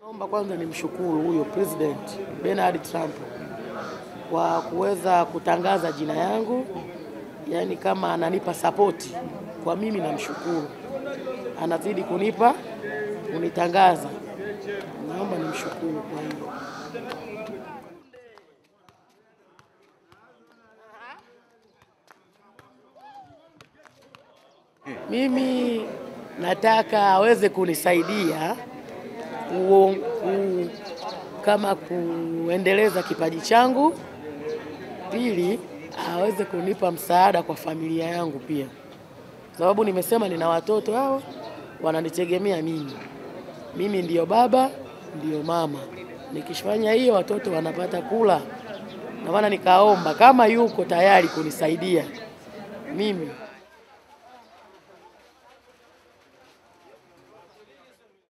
Naomba kwanza nimshukuru huyo President Donald Trump kwa kuweza kutangaza jina yangu, yaani kama ananipa sapoti kwa mimi, namshukuru, anazidi kunipa kunitangaza, naomba nimshukuru kwa hiyo. Mimi nataka aweze kunisaidia ku, ku, kama kuendeleza kipaji changu. Pili, aweze kunipa msaada kwa familia yangu pia, sababu nimesema nina watoto hao wananitegemea mimi. Mimi ndiyo baba, ndiyo mama. Nikifanya hiyo watoto wanapata kula, na maana nikaomba kama yuko tayari kunisaidia mimi